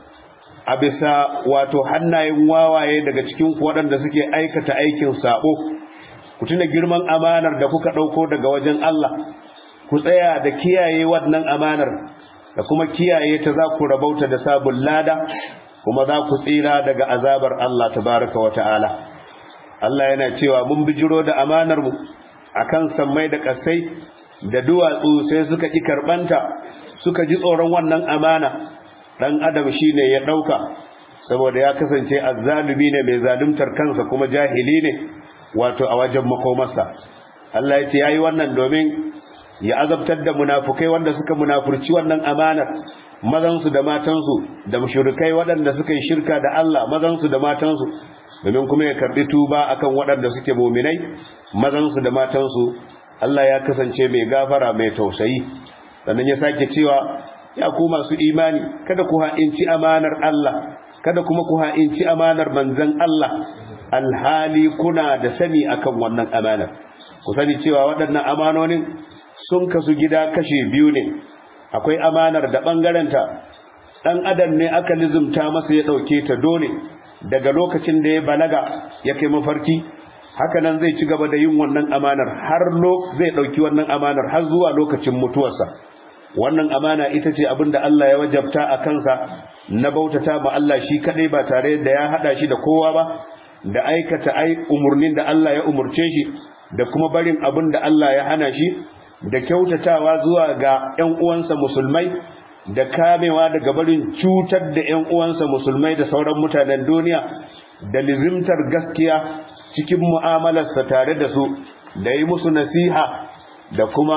a bisa wato hannayen wawaye daga cikin waɗanda suke aikata aikin sabo ku tuna girman amanar da kuka ɗauko daga wajen Allah ku tsaya da kiyaye wannan amanar da kuma kiyaye ta za ku rabauta da sabon lada kuma za ku tsira daga azabar Allah tabaraka wa ta'ala Allah yana cewa mun bijiro da amanar mu akan sammai da kasai da duwatsu sai suka ki karbanta suka ji tsoron wannan amana dan adam shine ya dauka saboda ya kasance azzalumi ne mai zaluntar kansa kuma jahili ne wato a wajen makomarsa Allah ya ce yayi wannan domin ya azabtar da munafukai wanda suka munafurci wannan amanar mazansu da matansu da mushrikai waɗanda suka yi shirka da Allah mazansu da matansu domin kuma ya karbi tuba akan waɗanda suke muminai mazansu da matansu Allah ya kasance mai gafara mai tausayi sannan ya sake cewa ya ku masu imani kada ku ha'inci amanar Allah kada kuma ku ha'inci amanar manzon Allah alhali kuna da sani akan wannan amanar ku sani cewa waɗannan amanonin sun kasu gida kashe biyu ne akwai amanar da ɓangarenta ɗan adam ne aka lizumta masa ya ɗauke ta dole daga lokacin da ya balaga ya kai mafarki hakanan zai ci gaba da yin wannan amanar har zai ɗauki wannan amanar har zuwa lokacin mutuwarsa wannan amana ita ce abin da Allah ya wajabta a kansa na bautata ma Allah shi kaɗai ba tare da ya haɗa shi da kowa ba da aikata ai umurnin da Allah ya umurce shi da kuma barin abin da Allah ya hana shi da kyautatawa zuwa ga ‘yan uwansa musulmai da kamewa daga barin cutar da ‘yan uwansa musulmai da sauran mutanen duniya da lizimtar gaskiya cikin mu'amalarsa tare da su da yi musu nasiha da kuma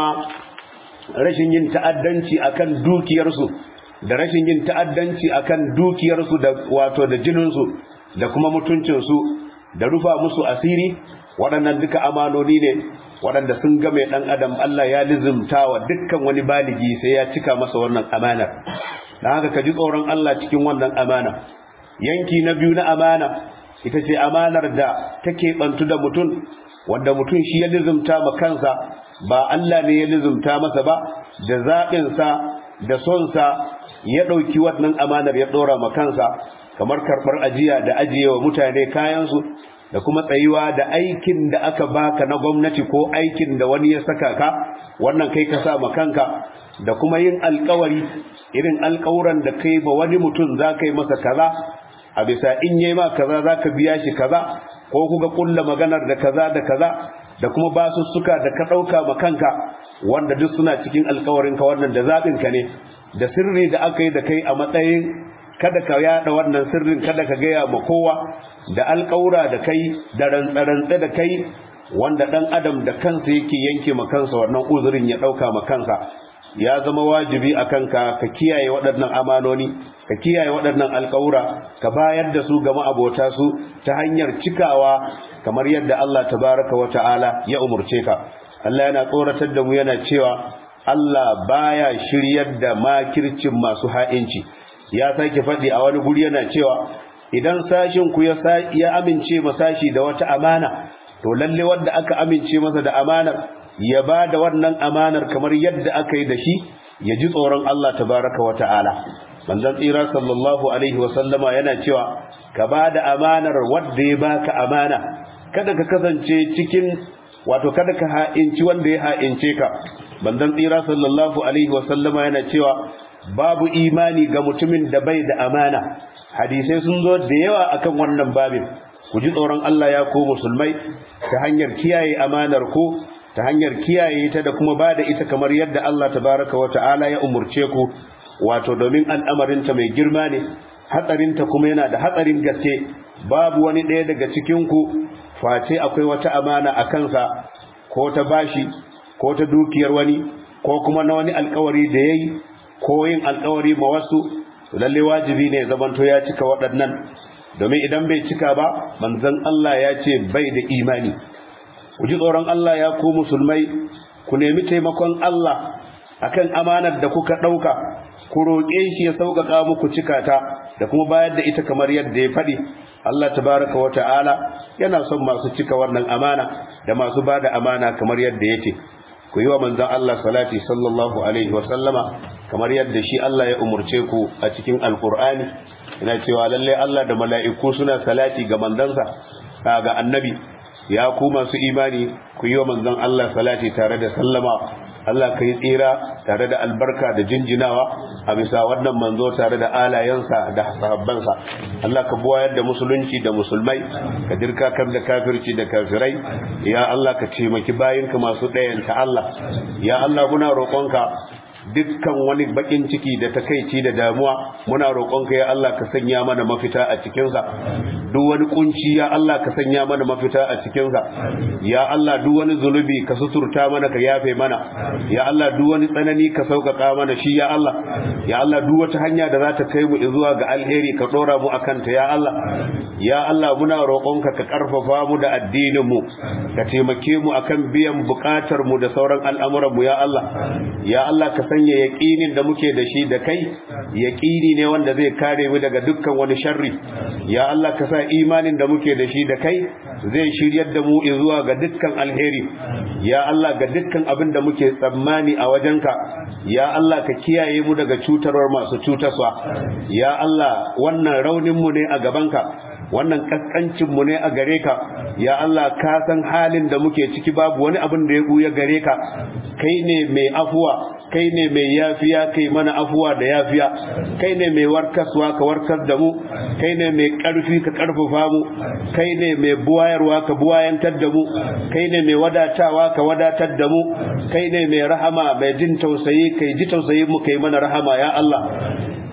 rashin yin ta'addanci akan dukiyarsu da rashin yin ta'addanci akan dukiyarsu da wato da jininsu da kuma mutuncinsu da rufa musu asiri waɗannan duka amanoni ne waɗanda sun game ɗan adam Allah ya lizimta wa dukkan wani baligi sai ya cika masa wannan amanar da haka ka ji tsoron Allah cikin wannan amana yanki na biyu na amana ita ce amanar da take bantu da mutum wanda mutum shi ya lizimta ma kansa ba Allah ne ya lizimta masa ba da zaɓinsa da sonsa ya ɗauki wannan amanar ya ɗora ma kansa kamar karɓar ajiya da ajiye wa mutane kayansu da kuma tsayuwa da aikin da aka baka na gwamnati ko aikin da wani ya saka ka wannan kai ka sa ma kanka da kuma yin alkawari irin alkawuran da kai ba wani mutum za ka yi masa kaza a bisa in yi ma kaza za ka biya shi kaza ko kuka kulla maganar da kaza da kaza da kuma basussuka da ka ɗauka ma kanka wanda duk suna cikin alkawarinka wannan da zaɓinka ne da sirri da aka yi da kai a matsayin kada ka yada wannan sirrin kada ka gaya ma kowa da alƙawura da kai da rantsarantsa da kai wanda ɗan adam da kansa yake yanke ma kansa wannan uzurin ya ɗauka ma kansa ya zama wajibi a kanka ka kiyaye waɗannan amanoni ka kiyaye waɗannan alƙawura ka bayar da su ga ma'abota su ta hanyar cikawa kamar yadda Allah tabaraka wa ta'ala ya umurce ka Allah yana tsoratar da mu yana cewa Allah baya shiryar da makircin masu ha'inci ya sake faɗi a wani guri yana cewa idan sashin ku ya amince ma sashi da wata amana to lalle wanda aka amince masa da amanar ya ba da wannan amanar kamar yadda aka yi da shi ya ji tsoron Allah tabaraka wa ta'ala manzon tsira sallallahu alaihi wa sallama yana cewa ka ba da amanar wanda ya baka amana kada ka kasance cikin wato kada ka ha'inci wanda ya ha'ince ka manzon tsira sallallahu alaihi wa sallama yana cewa babu imani ga mutumin da bai da amana hadisai sun zo da yawa akan wannan babin ku ji tsoron Allah ya ko musulmai ta hanyar kiyaye amanar ku ta hanyar kiyaye ta da kuma bada ita kamar yadda Allah tabaraka wa ta'ala ya umurce ku wato domin al'amarinta mai girma ne hatsarinta kuma yana da hatsarin gaske babu wani ɗaya daga cikin ku face akwai wata amana a kansa ko ta bashi ko ta dukiyar wani ko kuma na wani alkawari da yayi ko yin alkawari ma wasu lalle wajibi ne zamanto ya cika waɗannan domin idan bai cika ba manzon Allah ya ce bai da imani ku ji tsoron Allah ya ku musulmai ku nemi taimakon Allah akan amanar da kuka ɗauka ku roƙe shi ya sauƙaƙa muku cika ta da kuma bayar da ita kamar yadda ya faɗi Allah tabaraka wa ta'ala yana son masu cika wannan amana da masu ba da amana kamar yadda ya ce ku yi wa manzan Allah salati sallallahu alaihi wa sallama kamar yadda shi Allah ya umurce ku a cikin alkur'ani yana cewa lalle Allah da mala'iku suna salati ga manzansa ga annabi ya ku masu imani ku yi wa manzan Allah salati tare da sallama Allah ka yi tsira tare da albarka da jinjinawa a bisa wannan manzo tare da alayensa da sahabbansa Allah ka buwayar da musulunci da musulmai ka dirka kan da kafirci da kafirai ya Allah ka taimaki bayinka masu ɗayanta Allah ya Allah muna roƙonka dukkan wani bakin ciki da takaici da damuwa muna roƙonka ya Allah ka sanya mana mafita a cikinsa duk wani kunci ya Allah ka sanya mana mafita a cikinsa ya Allah duk wani zunubi ka suturta mana ka yafe mana ya Allah duk wani tsanani ka sauƙaƙa mana shi ya Allah ya Allah duk wata hanya da za ta kai mu zuwa ga alheri ka ɗora mu akan ta ya Allah ya Allah muna roƙonka ka ƙarfafa mu da addinin mu ka taimake mu akan biyan buƙatar mu da sauran al'amuran mu ya Allah ya Allah ka sanya yaƙinin da muke da shi da kai yaƙini ne wanda zai kare mu daga dukkan wani sharri ya Allah ka sa imanin da muke da shi da kai zai shiryar da mu zuwa ga dukkan alheri ya Allah ga dukkan abin da muke tsammani a wajenka ya Allah ka kiyaye mu daga cutarwar masu cutarwa ya Allah wannan raunin mu ne a gabanka wannan kaskancin mu ne a gare ka ya Allah ka san halin da muke ciki babu wani abin da ya buya gare ka kai ne mai afuwa kai ne mai yafiya kai mana afuwa da yafiya kai ne mai warkaswa ka warkar da mu kai ne mai karfi ka karfafa mu kai ne mai buwayarwa ka buwayantar da mu kai ne mai wadatawa ka wadatar da mu kai ne mai rahama mai jin tausayi kai ji tausayi mu kai mana rahama ya Allah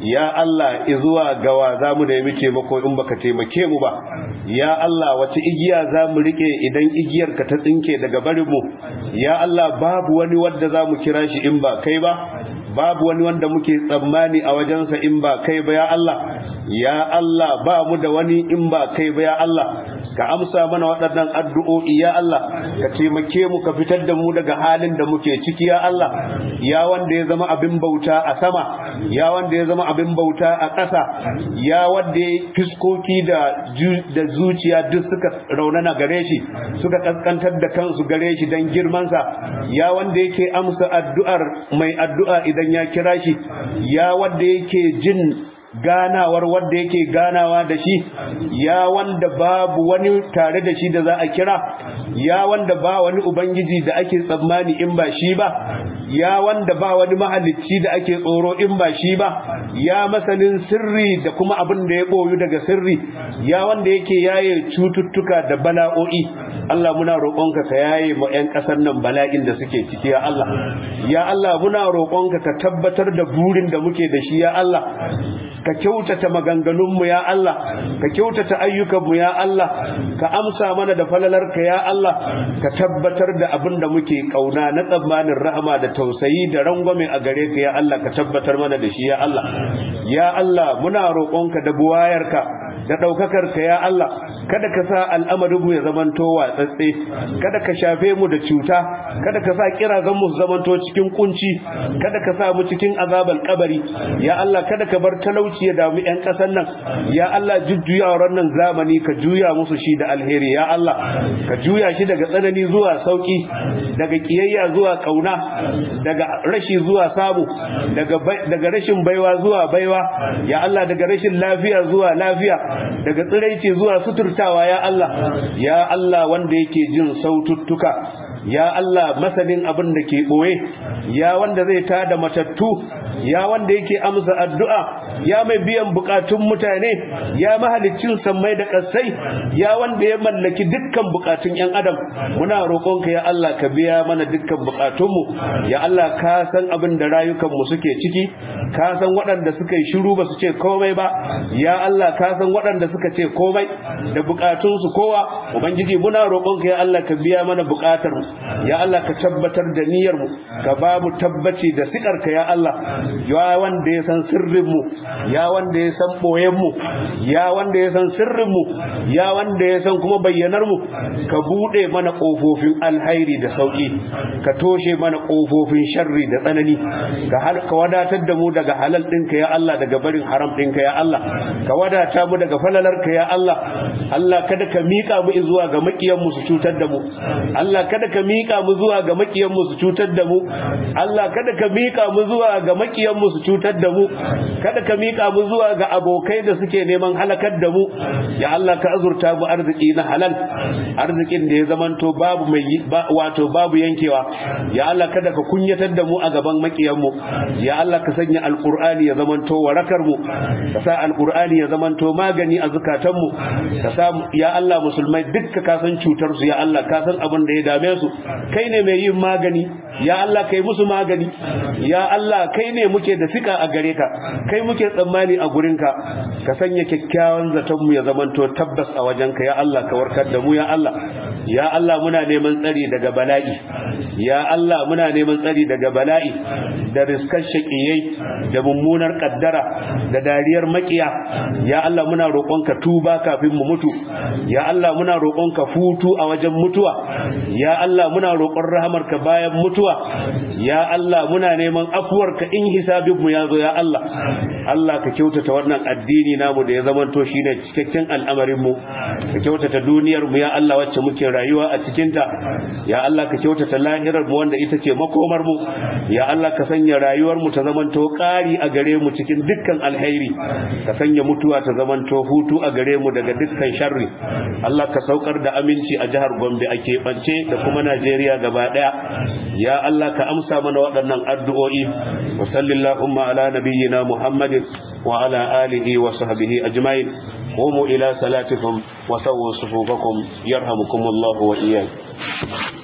ya Allah izuwa gawa za mu nemi taimako in baka taimake mu ba ya Allah wace igiya za mu rike idan igiyar ka ta tsinke daga barin mu ya Allah babu wani wanda za mu kira shi in ba kai ba babu wani wanda muke tsammani a wajensa in ba kai ba ya Allah ya Allah ba mu da wani in ba kai ba ya Allah ka amsa mana waɗannan addu'o'i ya Allah ka taimake mu ka fitar da mu daga halin da muke ciki ya Allah ya wanda ya zama abin bauta a sama ya wanda ya zama abin bauta a ƙasa ya wanda ya fiskoki da da zuciya duk suka raunana gare shi suka kaskantar da kansu gare shi dan girmansa ya wanda yake amsa addu'ar mai addu'a idan ya kira shi ya wanda yake jin ganawar wanda yake ganawa da shi ya wanda babu wani tare da shi da za a kira ya wanda ba wani ubangiji da ake tsammani in ba shi ba ya wanda ba wani mahalicci da ake tsoro in ba shi ba ya masanin sirri da kuma abin da ya boyu daga sirri ya wanda yake yaye cututtuka da bala'o'i Allah muna roƙonka ka yaye mu ƴan ƙasar nan bala'in da suke ciki ya Allah ya Allah muna roƙonka ka tabbatar da burin da muke da shi ya Allah ka kyautata maganganunmu ya Allah ka kyautata ayyukanmu ya Allah ka amsa mana da falalarka ya Allah ka tabbatar da abin da muke kauna na tsammanin rahama da tausayi da rangwame a gare ka ya Allah ka tabbatar mana da shi ya Allah ya Allah muna roƙonka da buwayarka da ɗaukakarka ya Allah kada ka sa al'amarinmu ya zamanto watsatse kada ka shafe mu da cuta kada ka sa kirazan mu zamanto cikin kunci kada ka sa mu cikin azabal kabari ya Allah kada ka bar talauci ya damu ƴan ƙasar nan ya Allah jujjuyawar nan zamani ka juya musu shi da alheri ya Allah ka juya shi daga tsanani zuwa sauki daga kiyayya zuwa kauna daga rashi zuwa samu daga daga rashin baiwa zuwa baiwa ya Allah daga rashin lafiya zuwa lafiya daga tsiraici zuwa suturtawa ya Allah ya Allah wanda yake jin saututtuka ya Allah masanin abin da ke ɓoye ya wanda zai tada matattu ya wanda yake amsa addu'a ya mai biyan bukatun mutane ya mahalicin sammai da ƙasai ya wanda ya mallaki dukkan bukatun ‘yan adam muna roƙonka ya Allah ka biya mana dukkan bukatunmu ya Allah ka san abin da rayukanmu suke ciki ka san waɗanda suka yi shiru ba su ce komai ba ya Allah ka san waɗanda suka ce komai da bukatunsu kowa ubangiji muna roƙonka ya Allah ka biya mana bukatar ya Allah ka tabbatar da niyyar mu ka ba mu tabbaci da sikarka ya Allah ya wanda ya san sirrin mu ya wanda ya san boyen mu ya wanda ya san sirrin mu ya wanda ya san kuma bayyanar mu ka bude mana kofofin alhairi da sauki ka toshe mana kofofin sharri da tsanani ka ka wadatar da mu daga halal ɗinka ya Allah daga barin haram ɗinka ya Allah ka wadata mu daga falalarka ya Allah Allah kada ka mika mu zuwa ga makiyan mu su cutar da mu Allah kada ka mika mu zuwa ga makiyan mu su cutar da mu Allah kada ka mika mu zuwa ga makiyan mu su cutar da mu kada ka mika mu zuwa ga abokai da suke neman halakar da mu ya Allah ka azurta mu arziki na halal arzikin da ya zamanto babu mai wato babu yankewa ya Allah kada ka kunyatar da mu a gaban makiyan mu ya Allah ka sanya alqur'ani ya zamanto warakar mu ka sa alqur'ani ya zamanto magani a zakatan mu ka sa ya Allah musulmai dukka ka san cutar su ya Allah ka san abin da ya dame su kai ne mai yin magani ya Allah kai musu magani ya Allah kai ne muke da fika a gare ka kai muke tsammani a gurinka ka sanya kyakkyawan zaton mu ya zamanto tabbas a wajenka ya Allah ka warkar da mu ya Allah ya Allah muna neman tsari daga bala'i ya Allah muna neman tsari daga bala'i da riskar shaqiyai da mummunar kaddara da dariyar makiya ya Allah muna roƙonka tuba kafin mu mutu ya Allah muna roƙonka futu a wajen mutuwa ya Allah muna roƙon rahamarka bayan mutuwa ya Allah muna neman afuwarka in hisabin mu yazo ya Allah Allah ka kyautata wannan addini namu da ya zamanto shine cikakken al'amarin mu ka kyautata duniyar mu ya Allah wacce muke rayuwa a cikin ta ya Allah ka kyautata lahirar mu wanda ita ce makomar mu ya Allah ka sanya rayuwar mu ta zamanto ƙari a gare mu cikin dukkan alheri ka sanya mutuwa ta zamanto hutu a gare mu daga dukkan sharri Allah ka saukar da aminci a jihar Gombe a keɓance da kuma Najeriya gaba ɗaya ya Allah ka amsa mana waɗannan addu'o'i wa sallallahu ala nabiyyina Muhammadin wa ala alihi wa sahbihi ajma'in قوموا إلى صلاتكم وسووا صفوفكم يرحمكم الله وإياكم